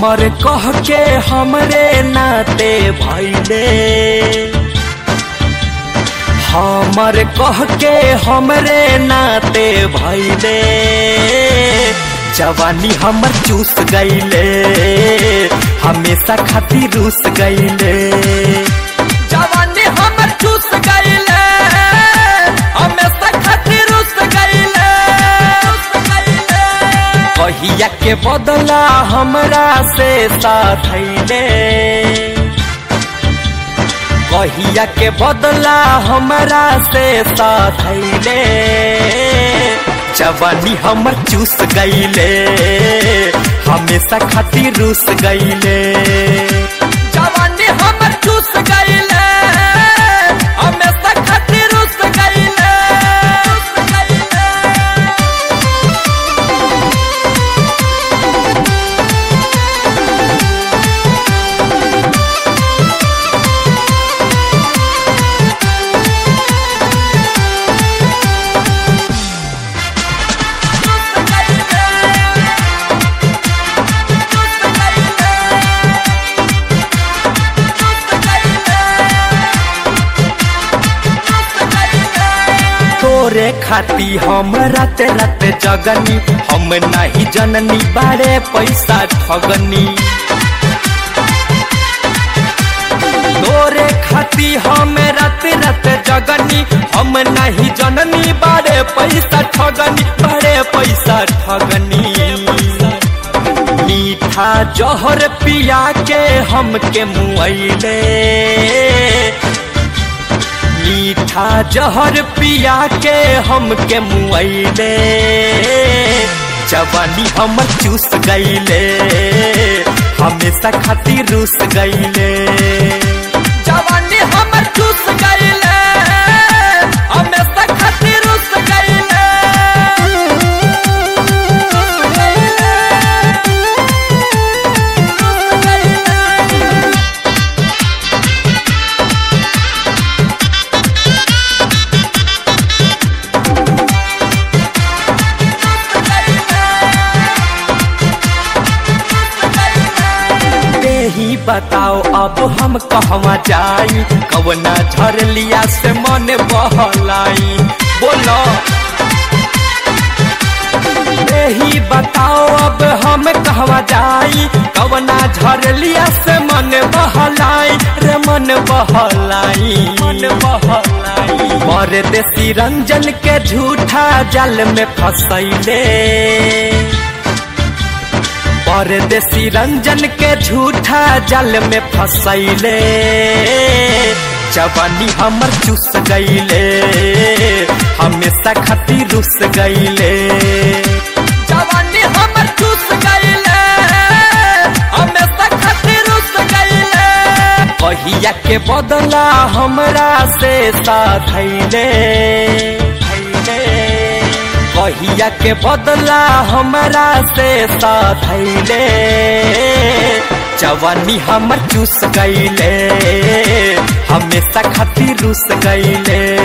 हमर कह के हमरे नाते भैले हमर कह के हमरे नाते भैले जवानी हमर चूस गईले हमेशा खातिर रूस गईले जवानी हमर चूस गईले हमेशा खातिर रूस गईले कहिया के बदला हमरा से साथ कहिया के बदला हमरा से साथ जवानी हमर चूस गईले हमेशा खातिर रूस गईले जवानी हमर चूस गईले हमेशा खातिर रूस गईले तोरे खाती हम रात रात जगनी हम नहीं जननी बारे पैसा ठगनी तोरे खाती हम रात रात जगनी हम नहीं जननी बारे पैसा ठगनी बारे पैसा ठगनी मीठा जहर पिया के हमके मुआइले मीठा जहर पिया के हमके मुआइले जवानी हमर चूस गईले हमेशा खातिर रूस गईले जवानी हमर चूस गईले हमेशा खातिर रूस गईले ही बताओ अब हम कहवा जाई कवना झरलिया से मन बहलाई बोलो ही बताओ अब हम कहवा जाई कवना झरलिया से मन बहलाई रे मन बहलाई मन बहलाई मर देसी रंजन के झूठा जल में फसैले परदेसी रंजन के झूठा जल में फसैले जवानी हमर चूस गईले हमेशा खातिर रुस गईले जवानी हमर चूस गईले हमेशा खातिर रुस गईले कहिया के बदला हमरा से साथ कहिया के बदला हमरा से साथ जवानी हमर चूस गईले हमेशा खातिर रुस गईले